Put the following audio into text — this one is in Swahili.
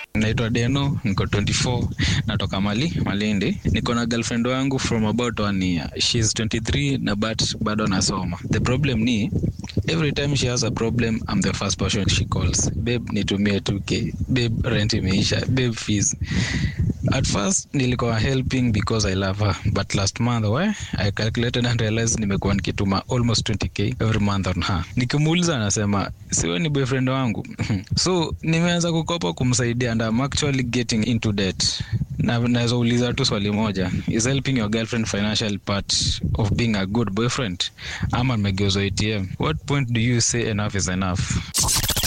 naitwa Deno, niko 24, natoka Mali, Malindi. Niko na girlfriend wangu from about one year. She's 23 na but bado nasoma. The problem ni every time she has a problem, I'm the first person she calls. Babe, nitumie 2k. Babe, rent imeisha. Babe, fees. At first nilikuwa helping because I love her, but last month we, I calculated and realized nimekuwa nikituma almost 20k every month on her. Nikimuuliza anasema siwe ni boyfriend wangu so nimeanza kukopa kumsaidia and I'm actually getting into debt. Na naweza uliza tu swali moja, is helping your girlfriend financial part of being a good boyfriend ama nimegeuzwa ATM? What point do you say enough is enough?